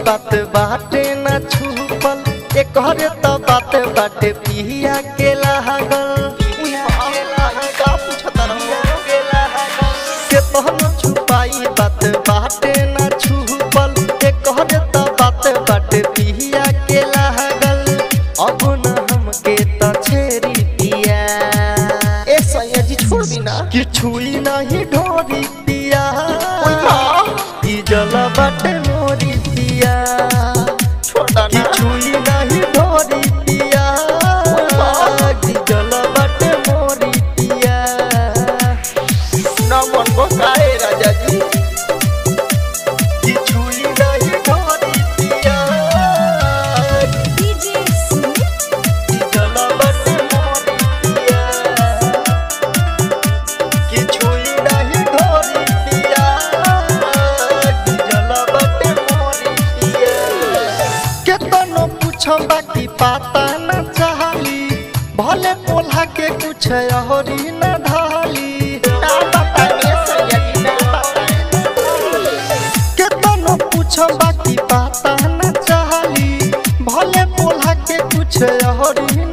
बात बाटे न छुपल एकर त बात बाटे पिया के लागल के तहन छुपाई बात बाटे न छुपल एकर त बात बाटे पिया के लागल अब न हमके त छेरी पिया ए सैया जी छोड़ दी ना कि छुई नहीं ढोरी पिया ई जल बाटे मोरी पिया छोड़ा कि ना छुई नहीं ढोरी पिया ई जल बाटे मोरी पिया ना मन बसाए राजा जी कि छुई नहीं ढोरी पिया DJ Smith, ई जल बाटे मोरी पिया कि छुई नहीं ढोरी पिया ई जल बाटे मोरी पिया केतनो पूछो बाकी पाता न चाहली भले पोल्हा के कुछ अहरी न ढाली ना बताइए सैया जी ना बताइए केतनो पूछो बाकी पाता न चाहली भले पोल्हा के कुछ अहरी